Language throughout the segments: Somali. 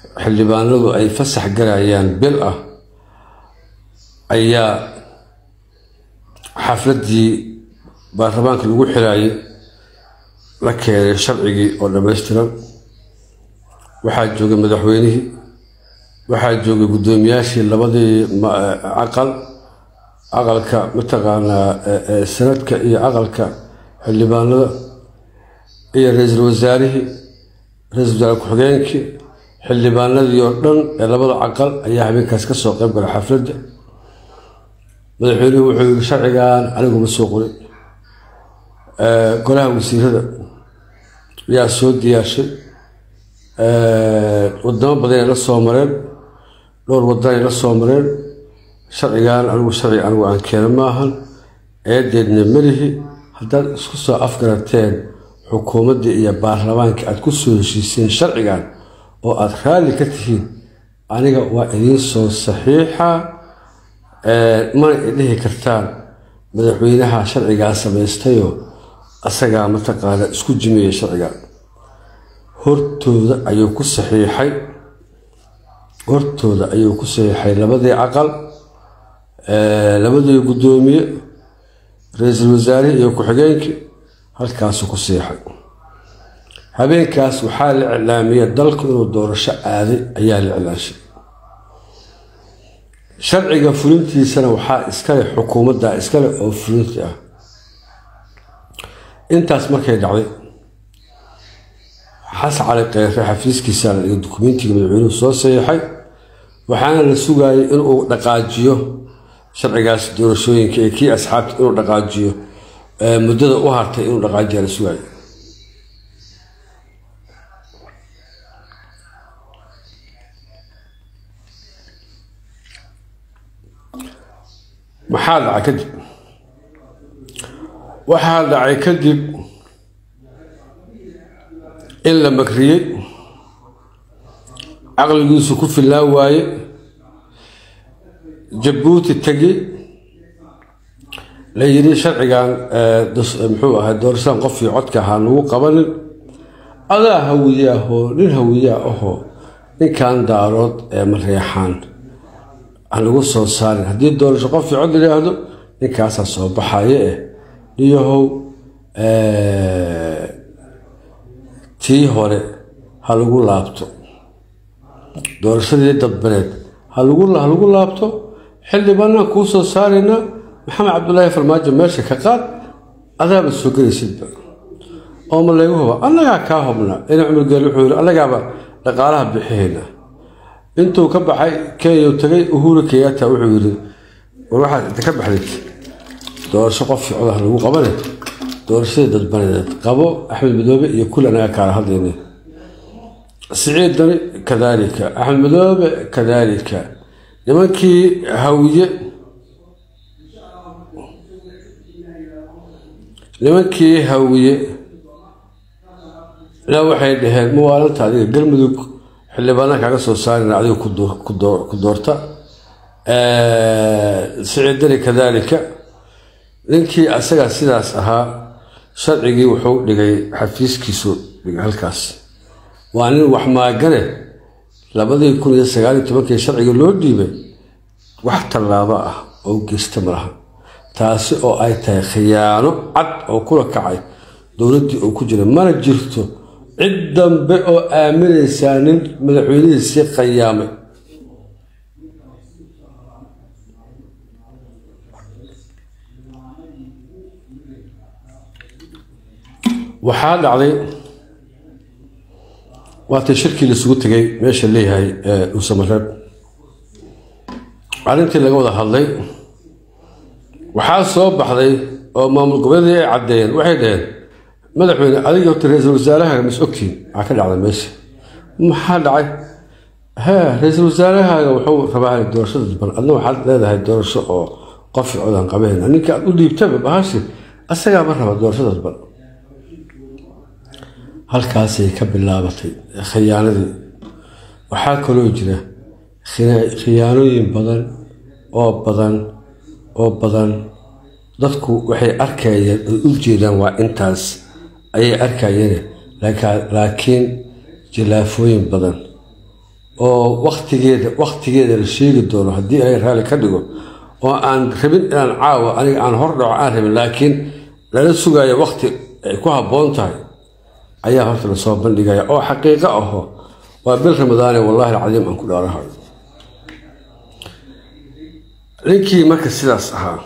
xildhibaanadu ay fasax galayaan bil ah ayaa xafladdii baarlamaanka lagu xiraayay la keenay sharcigii oo dhammaystiran waxaa joogay madaxweynihii waxaa joogay guddoomiyaashii labadii caqal aqalka mataqaanaa sanadka iyo aqalka xildhibaanada iyo ra-iisul wasaarihii ra-iisul wasaare ku-xigeenkii xildhibaanadii oo dhan ee labada caqal ayaa habeenkaas ka soo qayb galay xafladda madaxweynuhu wuxuu yiri sharcigan aniguma soo qorin golaha wasiirada ayaa soo diyaashay wadamo badanay la soo mareen dhowr wadanay la soo mareen sharcigan anigu sharci anigu aan keena maahan eedeedna melihi haddaad isku soo afgarateen xukuumaddii iyo baarlamaanka aad ku soo heshiiseen sharcigan oo aada raalli ka tihiin aniga waa idiin soo saxiixa mana idhihi kartaan madaxweynaha sharcigaa samaystayoo asagaa mataqaana isku jimiyey sharciga hortooda ayuu ku saxiixay hortooda ayuu ku saxiixay labadii caqal labadii guddoomiye ra-iisul wasaarihii iyo ku-xigeenkii halkaasuu ku siixay habeenkaas waxaa la iclaamiyey dalku inuu doorasho aaday ayaa la iclaashay sharciga fulintiisana waxaa iskale xukuumadda iskale oo fulinti ah intaas markay dhacday xasan cali kheyre xafiiskiisa la dhigay dukumentiga madaxweynuhu soo saxiixay waxaana la sugaayay inuu dhaqaajiyo sharcigaas doorashooyinka ee kii asxaabta inuu dhaqaajiyo muddada u hartay inuu dhaqaajiya la sugaayay maxaa dhacay kadib waxaa dhacay kadib in la makriyey caqligiisu ku fillaan waaye jabuuti tegi la yidhi sharcigan muxuu ahay doorashadan qofkii codka ahaa lagu qabanin adaa hawiye ahoo nin hawiyaa ahoo ninkan daarood ee mareexaan aan lagu soo saarin haddii doorasho qofkii cod yidhaahdo ninkaasaa soo baxaye eh niyahow tii hore ha lagu laabto doorashadii dadbaneed ha lagu laabto xildhibaanaan kuu soo saaraynaa maxamed cabdulaahi farmaajo meesha ka qaad adaaba soo gelaysidba oo ma laygu huba annagaa kaa hubna ina cumar geel wuxuu yiri annagaaba dhaqaalaha bixihayna intuu ka baxay kenya tagay uhuru kenyatta wuxuu yiri war waxaad inta ka baxdid doorasho qof codaha lagu qabane doorashadii dadbaneed qabo axmed madoobe iyo kul anaga kaala hadlayna siciid dani kadaalika axmed madoobe kadaalika nimankii hawiye nimankii hawiye ilaa waxay dhaheen mawaalanta adiga galmudug xildhibaana kaaga soo saarina adiga ku doorta siciid dani kadaalika ninkii asaga sidaas ahaa sharcigii wuxuu dhigay xafiiskiisu dhigay halkaas waa nin wax maagane labadii kun iyo sagaaliyo tobankii sharciga loo dhiibay wax tallaabo ah oo geysta malaha taasi oo ay tahay khiyaano cad oo kula kacay dowladdii uu ku jiray mana jirto cid dambe oo aaminaysaa nin madaxweynihiisii khayaamay waxaa dhacday waatay shirkii laisugu tegay meesha leeyahay dhuusamareeb arrintii laga wada hadlay waxaa soo baxday oo maamul goboleedii ay caddeeyeen waxay dhaheen madaxweyne adiga horta ra-iisul wasaarahaaga mas ogtiin maxaa ka dhacday meesha maxaa dhacay hee ra-iisul wasaarahaaga wuxuu rabaa doorashada dalban adna waxaad leedahay doorasho oo qofi codaan qabahayna ninka aad u dhiibtaba bahashi asagaaba raba doorashada dalban halkaasay ka bilaabatay khiyaanadii waxaa kaloo jira khiyaanooyin badan oo badan oo badan dadku waxay arkayeen oy u jeedaan waa intaas ayay arkayeen laakiin jilaafooyin badan oo waktigeeda waktigeeda la sheegi doono haddii ay raalli ka dhigo oo aan rabin inaan caawa aniga aan hor dhaco aan rabin laakiin lala sugayo wakti ay ku habboon tahay ayaa horta lasoo bandhigaya oo xaqiiqo aho waa bil ramadaane wallahi alcadiim aan ku dhaarahayo ninkii marka sidaas ahaa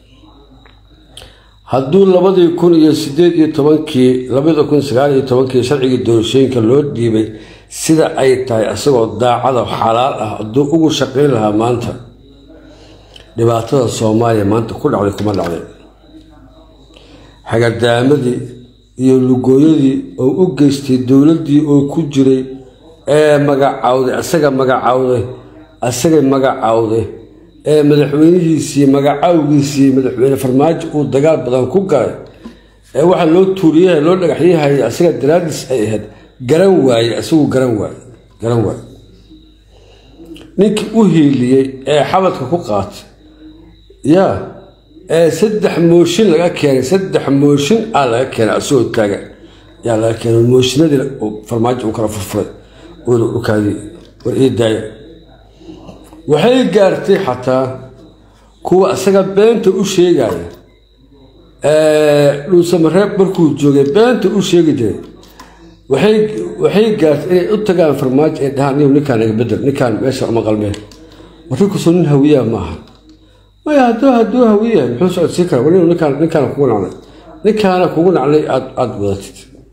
hadduu labadii kun iyo sideed iyo tobankii labada kun sagaal iyo tobankii sharcigii doorashooyinka loo dhiibay sida ay tahay isagoo daacada xalaal ah hadduu ugu shaqayn lahaa maanta dhibaatada soomaaliya maanta ku dhacday kuma dhacday xagadaamadii iyo lugooyadii oo u geystay dowladdii oo ku jiray ee magacaawday asaga magacaawday asagay magacaawday ee madaxweynihiisii magacaawgiisii madaxweyne farmaajo uu dagaal badan ku galay ee waxaa loo tuuriyaha loo dhagaxyahayay asaga daraadiis ay ahayd garan waaye isagu garan waaye garan waaye ninkii u hiiliyey ee xabadka ku qaatay yaa ee saddex mooshin laga keenay saddex mooshin aa laga keenay asagoo taagan yaa laga keenay mooshinadii farmaajo uu kala furfuray uuna ukaadiyey war ii daaya waxay gaartay xataa kuwa isaga beenta u sheegaya dhuusamareeb markuu joogay beenta u sheegi jiray waxay gaartay inay u tagaan farmaajo ay dhahaan niyow ninkaan iga bedel ninkaan meesha uma qalmeen warrinkusu nin hawiyaa maaha maya hadduu hadduu hawiya muxuu socodsiin kara war ninkaan ninkaana kugu nacnay ninkaana kugu nacnay aad aada wadatid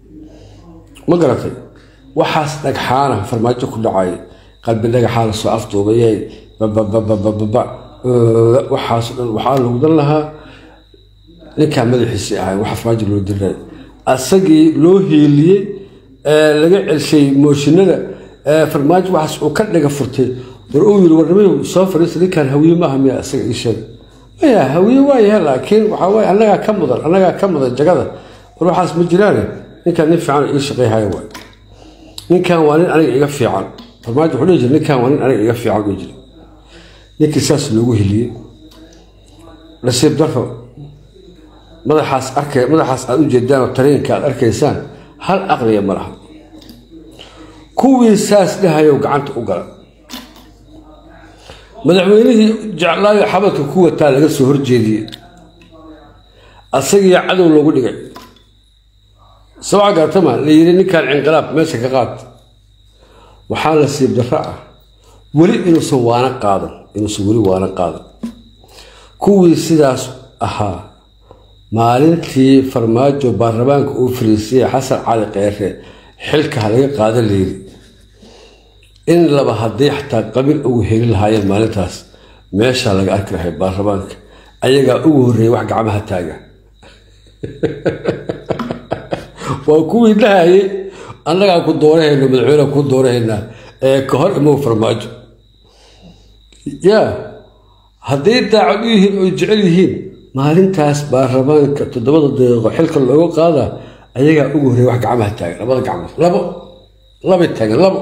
ma garatay waxaas dhagxaana farmaajo ku dhacay qalbi dhagaxaa lasoo afduubayay babababababa waxaas dhan waxaa lagu dan lahaa ninkaa madaxiisii ahay waxa farmaajo loo diray asagii loo hiiliyey laga celshay mooshinada farmaajo waxaas uu ka dhaga furtay war uu yiri warnimadu soo fadhiista ninkaan hawiye maaha miya isaga ii sheeg maya hawiye waa yahay laakiin waxaa waaye annagaa ka mudan annagaa ka mudan jagada war waxaas ma jiraane ninkaan nin fiican ii shaqayhaya waay ninkan waa nin aniga iga fiican farmaajo wuxuu dhihi jira ninkan waa nin aniga iga fiican dhihi jira ninkii saas loogu heliyey nasiib daro madaxaas arkay madaxaas aad u jeedaan oo tareenka aad arkaysaan hal aqliya ma laha kuwii saas dhahayow gacanta u gala madaxweynihii jeclaayo xabadka ku wataa laga soo horjeediyey asagii cadow loogu dhigay sabca gaatama la yiri ninkaan cinqilaab meesha ka qaad waxaa nasiib darro ah weli inuusan waana qaadan inuusan weli waana qaadan kuwii sidaas ahaa maalintii farmaajo baarlamaanka uu fariisiyey xasan cali kheyre xilka ha laga qaada layiri in laba haddii xataa qabiil ugu heli lahaayeen maalintaas meeshaa laga arki lahay baarlamaanka ayagaa ugu horreeyay wax gacmaha taaga waa kuwii dhahayay annagaa ku doorahayna madaxweyneha ku doorahaynaa ee ka hor imow farmaajo yaa hadday daacad u yihiin oy jecel yihiin maalintaas baarlamaanka toddobada daqiiqo xilka looga qaadaa ayagaa ugu horreeya wax gacmaha taagan labada gacmood labo labay taagan labo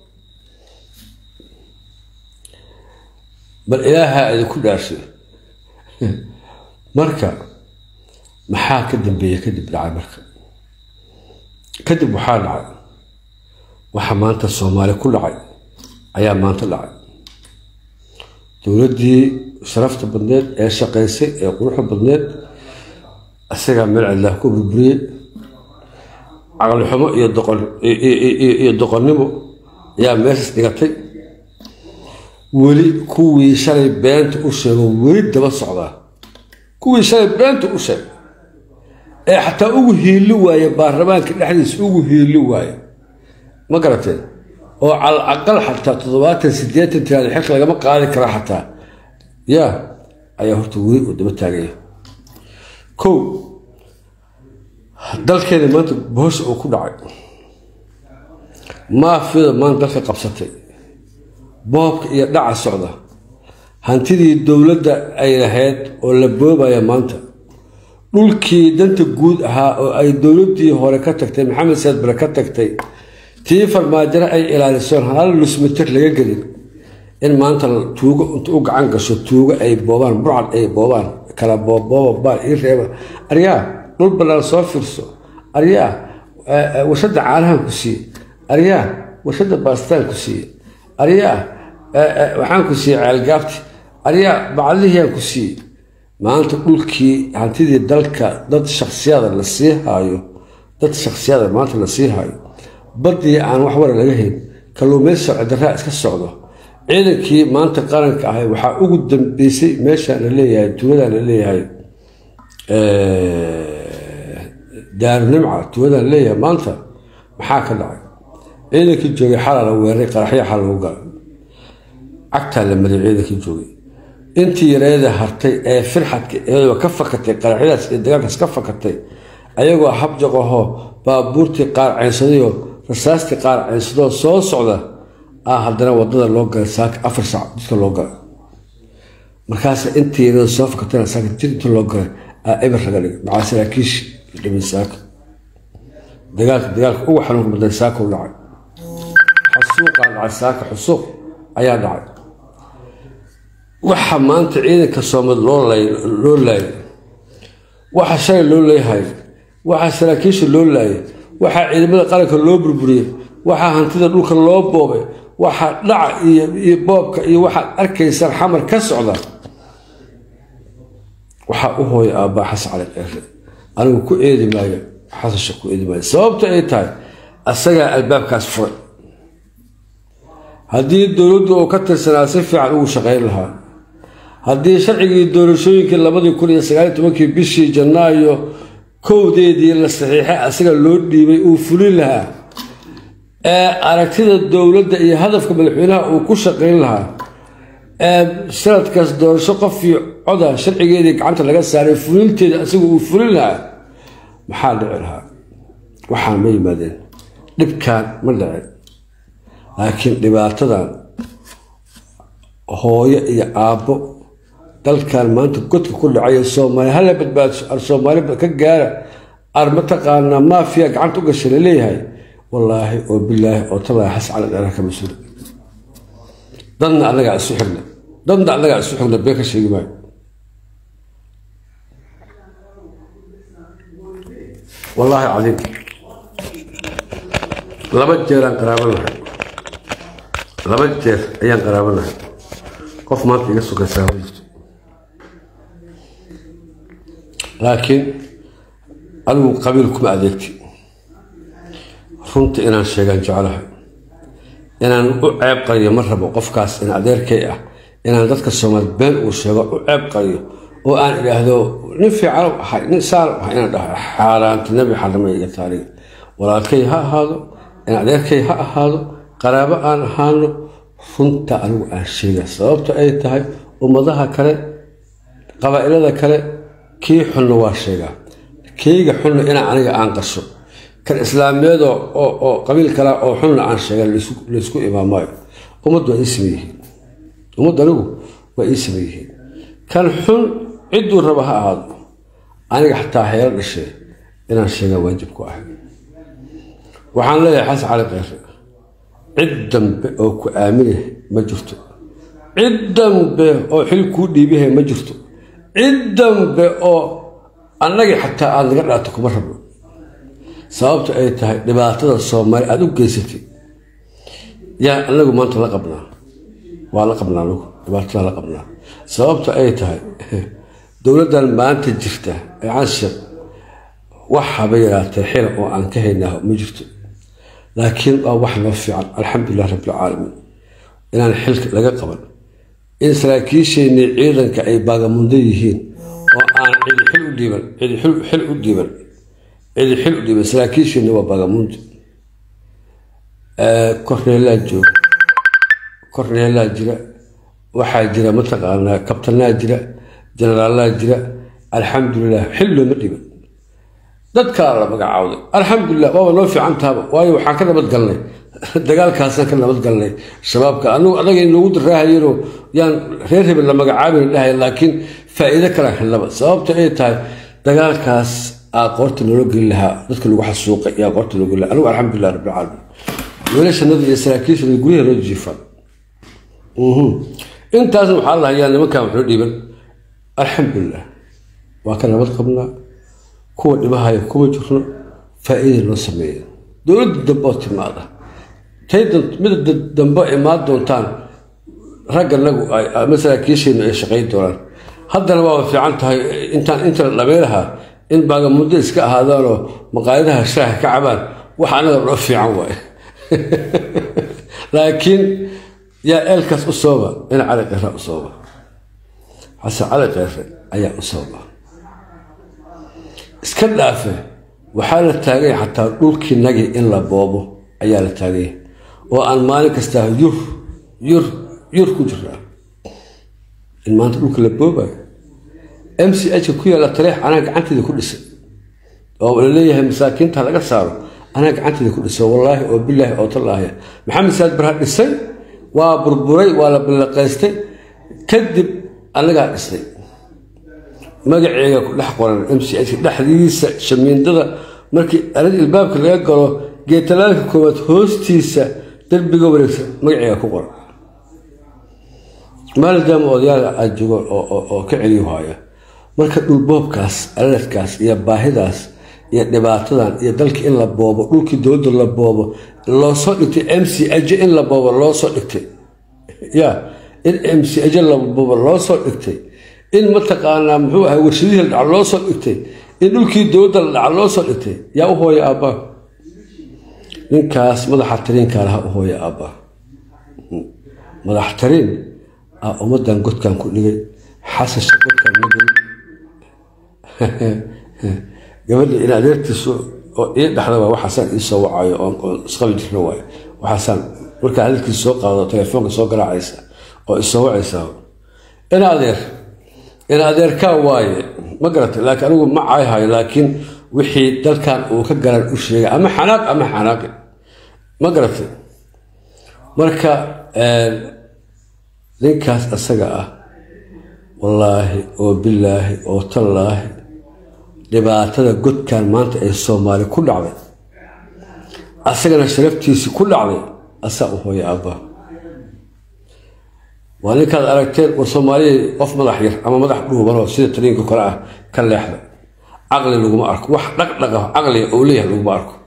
bal ilaahaa idinku dhaarshay marka maxaa ka dambeeya kadib dhacay marka kadib waxaa dhacay waxa maanta soomaali ku dhacay ayaa maanta dhacay dowladdii sharafta badneed ee shaqaysay ee quruxda badneed isagaa meel cidlaah ku burburiyey caqlixumo iyo doqon iyo doqonnimo ayaa meeshaas dhigatay weli kuwii shalay beenta u sheego weli daba socdaa kuwii shalay beenta u sheegay ee xataa ugu hiili waaye baarlamaanka dhexdiisa ugu hiili waaye ma garateen oo cal aqal xataa toddobaatan siddeetan tiraada xilka lagama qaadi kara xataa yaa ayaa horta weli uu daba taagaya kow dalkeeda maanta bohosha uu ku dhacay maafiyada maanta dalka qabsatay boobka iyo dhaca socda hantidii dowladda ay lahayd oo la boobaya maanta dhulkii danta guud ahaa oo ay dowladdii hore ka tagtay maxamed saad bare ka tagtay tii farmaajaro ay ilaalisoon hal lusmitir laga gelin in maanta tuugo inta u gacan gasho tuugo ay boobaan burcad ay boobaan kala boobooba baal ii reeba aryaa dhul bannaan soo fiirso aryaa warshadda caanahan ku siiye aryaa warshadda baastaan ku siiye aryaa waxaan ku siiyey ceelgaabti aryaa bacdihiyaan ku siiyey maanta dhulkii hantidii dalka dad shaksiyada la sii haayo dad shaksiyada maanta la sii haayo badii aan wax wara laga hayn kalluumaysi socdaraa iska socdo ciidankii maanta qaranka ahay waxaa ugu dambeysay meeshaan la leeyahay tuuladaan la leeyahay daarunimca tuuladaan la leeyahay maanta maxaa ka dhacay ciidankii joogay xalaa la weeray qaraxya xal lagu galay cagtaa la mariyay ciidankii joogay intii yareeda hartay ee firxadka iyadoo ka fakatay qaraxyadaas iyo dagaalkaas ka fakatay ayagoo habjaqahoo baabuurtii qaar ceynsadayo rasaastii qaar ceynsadoo soo socda ah haddana wadada loo galay saaka afar saac dadka loo galay markaas intii yareeda soo fakatayna saaka jir inta loo galay aa eber laga dhigay macaa saraakiishi dhimin saaka dagaalka dagaalka ugu xanuunka badan saaka u dhacay xasuuqaa dhacay saaka xusuuq ayaa dhacay waxa maanta ciidanka soomad loo laayay waxa shalay loo leeyahay waxaa saraakiisha loo laayay waxaa ciidamada qaranka loo burburiyey waxaa hantida dhulka loo boobay waxaa dhaca iyo boobka iyo waxaad arkaysaan xamar ka socda waxaa u hooya aabbaa xasan cali ceere anigu ku eedi maayo xasasha ku eedi maayo sababta ay tahay asagaa albaabkaas furay haddii dowladdu uu ka tirsanaa si fiican ugu shaqayn lahaa haddii sharcigii doorashooyinkii labadii kun iyo sagaaliy tobankii bishii janaayo kowdeedii la saxiixay asaga loo dhiibay uu fulin lahaa ee aragtida dowladda iyo hadafka madaxweynaha uu ku shaqayn lahaa ee sanadkaas doorasho qof iyo coda sharcigeedii gacanta laga saaray fulinteeda asaga uu fulin lahaa maxaa dhici lahaa waxaan ma yimaadeen dhibkaan ma dhicin laakiin dhibaatadan hooyo iyo aabbo dalkan maanta godka ku dhacay soomaali hala badbaadso ar soomaali ka gaara ar mataqaanaa maafiya gacanta u gashay laleeyahay wallaahi oo bilaahi oo talaahi xas cala dheeraha ka mas-uula dadna annagaa isu xigna dadna annagaa isu xigna been ka sheegi maayo wallaahi cadiim laba jeeraan qaraaban lahay laba jeer ayaan qaraaban lahay qof maanta iga sugaysaa ma jirto laakiin adigu qabiil kuma adeegti runta inaan sheegaan jeclahay inaan u ceeb qariyo ma rabo qofkaas in adeerkay ah inaan dadka soomaali been uu sheego u ceeb qariyo oo aan idhaahdo nin fiican ahay nin saal ahay inaan dhaho xaaraanta nebi xarama iga taariga walaalkay ha ahaado in adeerkay ha ahaado qaraabo aan ahaano runta anigu aan sheega sababta ay tahay ummadaha kale qabaa'ilada kale kii xunna waa sheegaa keyga xunna inaa aniga aan qasho kan islaamiyeed oo qabiil kale oo xunna aan sheega laysku imaamaayo ummaddu waa ii sameeyihiin ummaddu anigu waa ii sameeyihiin kan xun cidduu raba ha ahaado aniga xataa heelo dhashee inaan sheegaa waajib ku ahay waxaan leeyahay xasan cali keyre cid dambe oo ku aaminah ma jirto cid dambe oo xil kuu dhiibihay ma jirto cid dambe oo annagii xataa aada naga dhaato kuma rabno sababta ay tahay dhibaatada soomaali aada u geysatay yaa anagu maanta la qabnaa waa la qabnaa anagu dhibaatada la qabnaa sababta ay tahay dowladdan maanta jirta ee canshir wax haba yaraatee xila oo aan ka haynaa ma jirto laakiin waa wax noo fiican alxamdulilah rabbilcaalamiin inaan xilka laga qaban in saraakiisheenii ciidanka ay baagamundo yihiin oo aan cidi xil u dhiiban cidi xil u dhiiban cidi xil u dhiiban saraakiisheenni waa baagamundo korneelaa jooga korneelaa jira waxaa jira mataqaanaa kabtanaa jira jenaraalaa jira alxamdulilah xil looma dhiiban dadkaa la magacaawday alxamdulilah waaba noo fiican tahaba waayo waxaan ka nabad galnay dagaalkaasaan ka nabad galnay shabaabka anagu adaga in loogu daraahayano yaan reer hebel la magacaabayna dhahay laakiin faa'iido kalaan helnaba sababta ay tahay dagaalkaas aa qoorta noola geli lahaa dadka lagu xasuuqay yaa qoorta loo geli lahaa anigu alxamdulilah rabbilcaalamiin wiilashanada iyo saraakiishanada guryaha noo jiifaan intaasna waxaa la hayaa nimankan wuxuu dhiiban alxamdulilah waa ka nabad qabnaa kuwa dhibahaya kuma jirno faa'iida noo sameeya dowladda dambe oo timaada tay mida dambe imaan doontaan ragga nagu masaakiisheenu ay shaqayn doonaan haddana waaba fiican tahay intaan inta la dhameynahaa in baagamuddo iska ahaadaanoo maqaayadaha shaaha ka cabaan wax anaga dho fiican waay laakiin yaa eelkaas u sooba in cali qira u sooba xasan cali qire ayaa u sooba iska dhaafe waxaa la taaganya xataa dhulkii nagi in la boobo ayaa la taaganya oo aan maalin kastaa yur yur yur ku jiraa in maanta dhulka la boobayo m c h ku yaalla taleex anaa gacanteeda ku dhisay oo la leeyahay masaakiinta laga saaro anaa gacanteeda ku dhisay wallaahi oo bilaahi oo tallaahi maxamed saad barha dhisay waa burburay waa la ballaqaystay kadib annagaa dhisnay magaceega ku dhex qoran m c h dhexdiisa shamiindada markii arad ilbaabka laga galo geetalaalka koowaad hoostiisa derbiga wareegsan magaceega ku qoran maalidaama odayaal aad joogo oo ka celiyo haya marka dhulboobkaas aladkaas iyo baahidaas iyo dhibaatadan iyo dalka in la boobo dhulkii dowladda la boobo loosoo dhigtay m c aj in la boobo loosoo dhigtay ya in m c aj la boobo loosoo dhigtay in mataqaanaa muxuu ahay warshadihii la dhaca loosoo dhigtay in dhulkii dowladda la dhaca loosoo dhigtay yaa u hooya aabbaa ninkaas madaxa tariinkaa laha u hooya aabbaa madax tariin a ummadan godkan ku dhigay xasasha godkan ma gelin gabadha in adeertiisu oo ii dhexdaba waxaasaan ii soo wacayo oon isqabi jirna waay waxaasaan markaa hadalkiisa soo qaado telefoonka soo garaacaysa oo isoo wacaysaa in adeer in adeerkaa waaye ma garatay laakiin anigu ma cayhayo laakiin wixii dalkan uu ka garan u sheegay ama xanaaq ama xanaaqi ma garatay marka ninkaas asaga ah wallaahi oo bilaahi oo tallaahi dhibaatada godkan maanta ee soomaali ku dhacday asagana sharaftiisii ku dhacday asaa u hooya aabbaa waa ninkaad aragteen war soomaaliya qof madax yar ama madax dhuubanoo sida taliinka kale ah ka leexda caqli laguma arko wax dhaqdhaqa caqliga uu leeyahay laguma arko